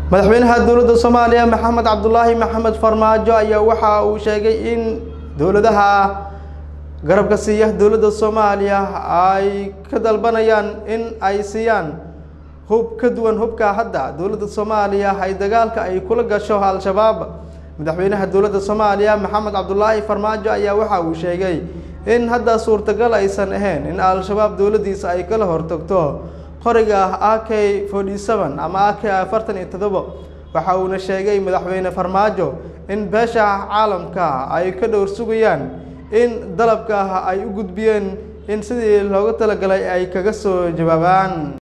madaxweynaha dowladda soomaaliya maxamed cabdulaahi maxamed farmaajo ayaa waxa uu sheegay in dowladaha garabka siiya dowladda soomaaliya ay ka dalbanayaan in ay siiyaan hub ka duwan hubka hadda dowladda soomaaliya ay dagaalka ay kula gasho al-shabaab madaxweynaha dowladda soomaaliya maxamed cabdulaahi farmaajo ayaa waxa uu sheegay in hadda suurtagal aysan ahayn in al-shabaab dowladdiisa ay kala hortagto qoriga a k forty seven ama a k afartan iyo todobo waxa uuna sheegay madaxweyne farmaajo in beesha caalamka ay ka dhowr sugayaan in dalabka ay u gudbiyeen in sidii looga talagalay ay kaga soo jawaabaan